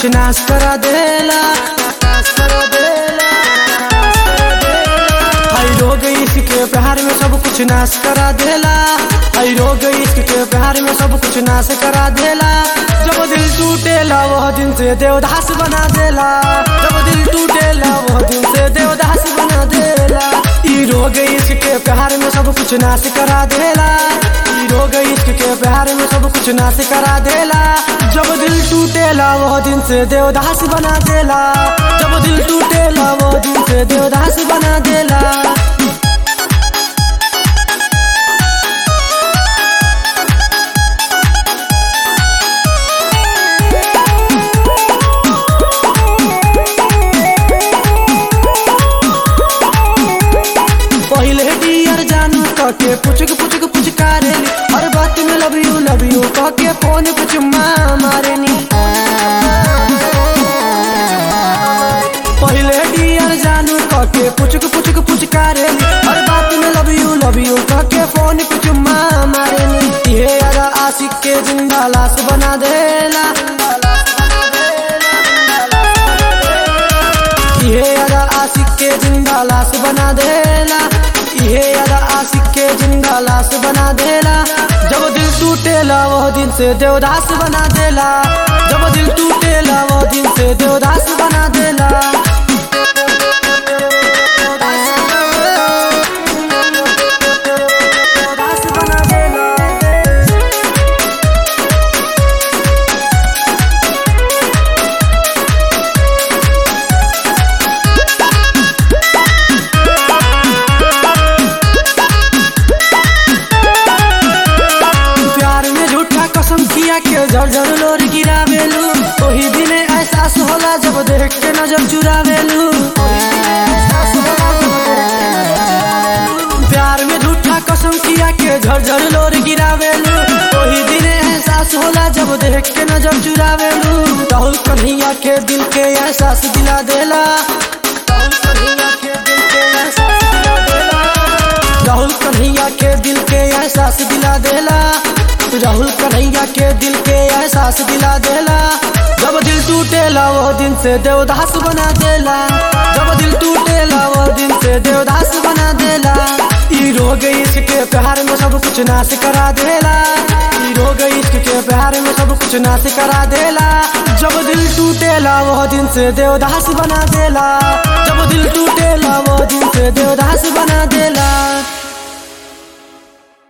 कुछ नाश करा देला नाश करा देला, नाश करा देला। हाय रोग इश्क के प्यार में सब कुछ नाश करा देला हाय रोग इश्क के प्यार में सब कुछ नाश करा देला जब दिल टूटेला वह दिन से देवदास बना देला जब दिल टूटेला वह दिन से देवदास बना देला ई रोग इश्क के प्यार में सब कुछ नाश करा देला ई रोग इश्क के प्यार में सब कुछ नाश करा देला जब दिल टूटेला वह दिन से देवदास बना देला जब दिल टूटेला वह दिन से देवदास बना देला पहले डियर जानू कके पुचक पुचक पुचकारेली हर बात में लव यू लव यू कके फोन पे चुम्मा मारेनी पहले डियर जानू कके पुचक पुचक पुचकारेली हर बात में लव यू लव यू कके फोन पे चुम्मा मारेनी ये अदा आशिक के जिंदा लाश बना देला ये अदा आशिक के जिंदा लाश बना देला ये अदा आशिक के जिंदा लाश बना देला जब दिल टूटेला वह दिन से देवदास बना देला जब दिल टूटेला वह दिन से देवदास बना देला देवदास बना देला प्यार में झूठा कसम किया के झर झर लोर गिरावेलू वही दिन एहसास होला जब देख के नजर चुरावेलू प्यार में झूठा कसम किया के झर झर लोर गिरावेलू वही दिन एहसास होला जब देख के नजर चुरावेलू राहुल कन्हैया के दिल के एहसास दिला देला राहुल कन्हैया के दिल के एहसास दिला देला राहुल कन्हैया के दिल के एहसास दिला देला जब दिल टूटेला वो दिन से देवदास बना देला जब दिल टूटेला वो दिन से देवदास बना देला ई रोग इश्क के प्यार में सब कुछ नाश करा देला ई रोग इश्क के प्यार में सब कुछ नाश करा देला जब दिल टूटेला वो दिन से देवदास बना देला जब दिल टूटेला वो दिन से देवदास बना